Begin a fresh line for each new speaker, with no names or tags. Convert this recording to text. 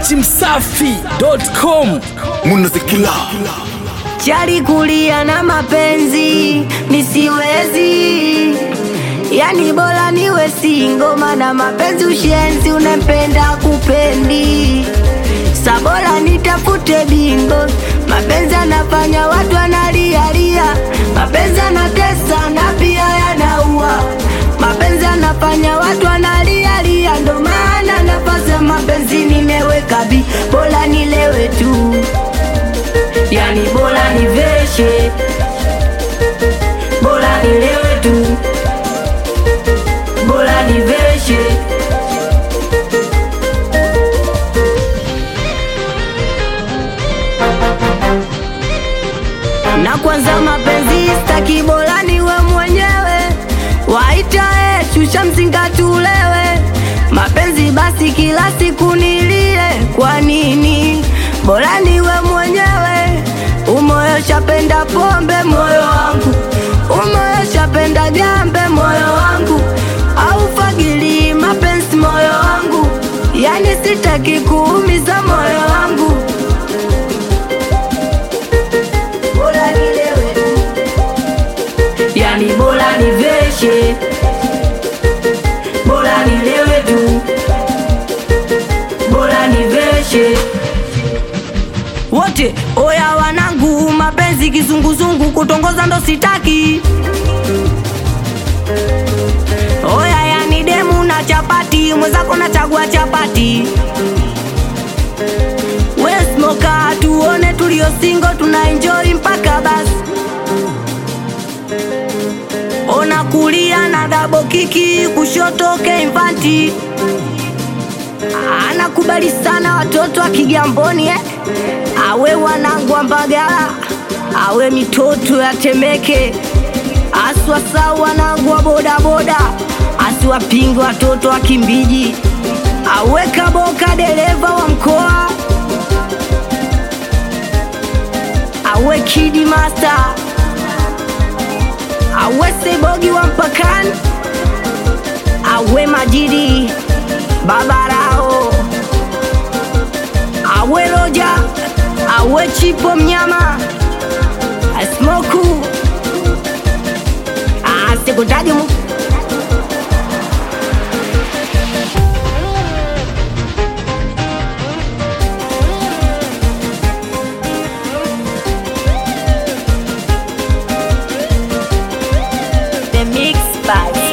datimsafi.com
munazikila
chali kulia na mapenzi misiwezi yani bora niwe singo mana mapenzi ushenzi unempenda kupendi sabora nitafute bingo mapenzi anafanya watu analialia mapenzi anatesa na pia yanaua mapenzi anafanya watu analialia ndo maana nafasi ya mapenzi nimeweka bi bora nilewe tu yani bora niveshe bora nilewe tu bora niveshe na kwanza mapenzi staki bora niwe mwenyewe waita e shusha mzinga tulewe mapenzi basi kila siku nilie kwa nini bora niwe mwenyewe umoyo shapenda pombe moyo wangu umoyo shapenda gambe moyo wangu au fagili mapenzi moyo wangu yani sitaki kuumiza moyo wangu bora nilewe yani bora niveshe bora nilewe tu bora niveshe wote oya wanangu mapenzi kizunguzungu kutongoza ndo sitaki oya yani demu na chapati mwenzako nachagua chapati wesmoka tuone tulio singo tuna enjoy mpaka basi ona kulia na dabo kiki kushoto keimfanti anakubali sana watoto wa Kigamboni eh? awe wanangu wa Mbagala, awe mitoto ya Temeke, aswasau wanangu wa bodaboda, asiwapinge watoto wa Kimbiji, awe Kaboka dereva wa mkoa, awe Kidi Master, awe Sebogi wa mpakani, awe Majidi Babarao, awe Roja, awe Chipo mnyama, Smoku, asikutaji mu The Mix by